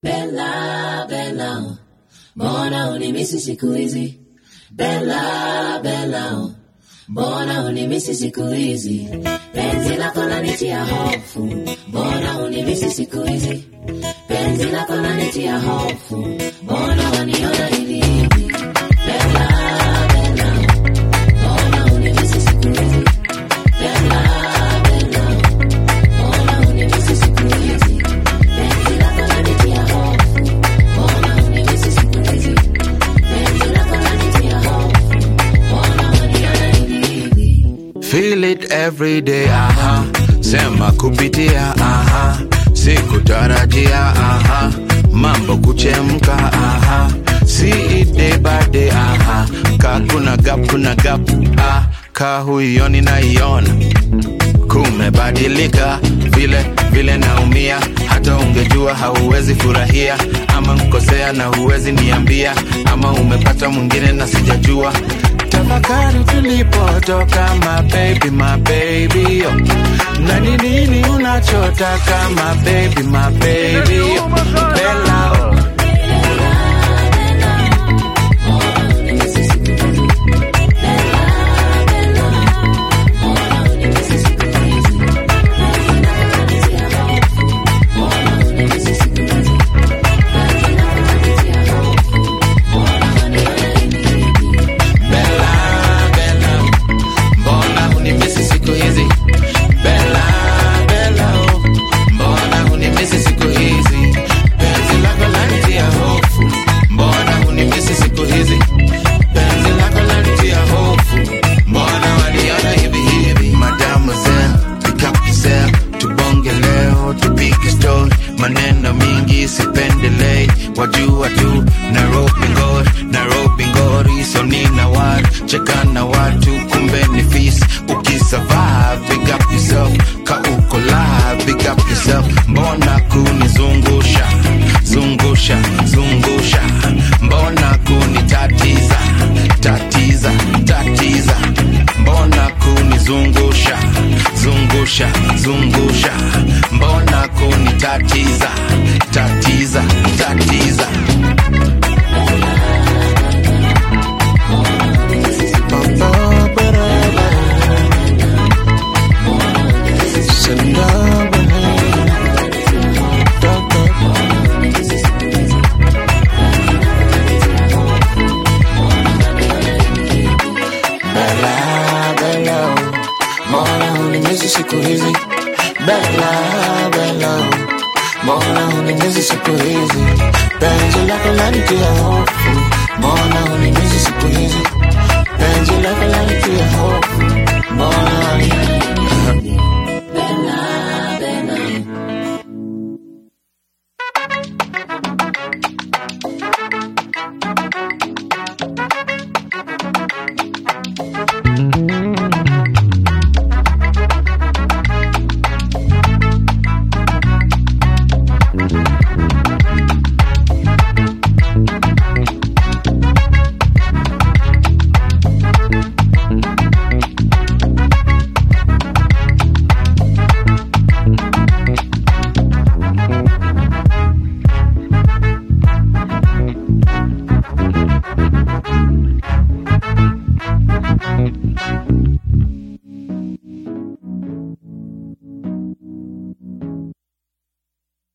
Bella, Bella, mbona unimisi siku hizi? Bella, Bella, mbona unimisi siku hizi? Penzi lako lanitia hofu, mbona unimisi siku hizi? Penzi lako lanitia hofu, mbona waniona hivi hivi? Bella, Bella, mbona unimisi siku hizi? Bella, Bella, mbona unimisi siku hizi? Penzi lako lanitia hofu, mbona unimisi siku hizi? Penzi lako lanitia hofu, mbona waniona hivi hivi? Feel it every day, aha. Sema kupitia, aha. Sikutarajia, aha. Mambo kuchemka, aha. See it day by day, aha. Ka kuna gap, kuna gap, ah. Ka huioni naiona kumebadilika vile vile naumia hata ungejua hauwezi furahia ama nkosea na huwezi niambia ama umepata mwingine na sijajua tafakari tulipotoka my baby, my baby oh. na ni nini unachotaka my baby, my baby oh. Bella, oh. Bella, Bella, mbona hunimisi siku hizi? Bella, Bella, oh, mbona hunimisi siku hizi? Penzi lako lanitia hofu, mbona hunimisi siku hizi? Penzi lako lanitia hofu, mbona waniona hivi hivi? Mademoiselle, pick up yourself, tubonge leo, tupige story, maneno mingi sipendelei, wajua tu Nairobi ngori, Nairobi ngori, so nina watu cheka na watu, kumbe ni fisi. Ukisurvive, big up yourself, ka uko live, big up yourself. Mbona kunizungusha zungusha zungusha, mbona kunitatiza tatiza tatiza, mbona kunizungusha zungusha zungusha, mbona kunitatiza tatiza tatiza. Bella, Bella, mbona unimisi siku hizi? Bella, Bella, mbona unimisi siku hizi? Penzi lako lanitia hofu, mbona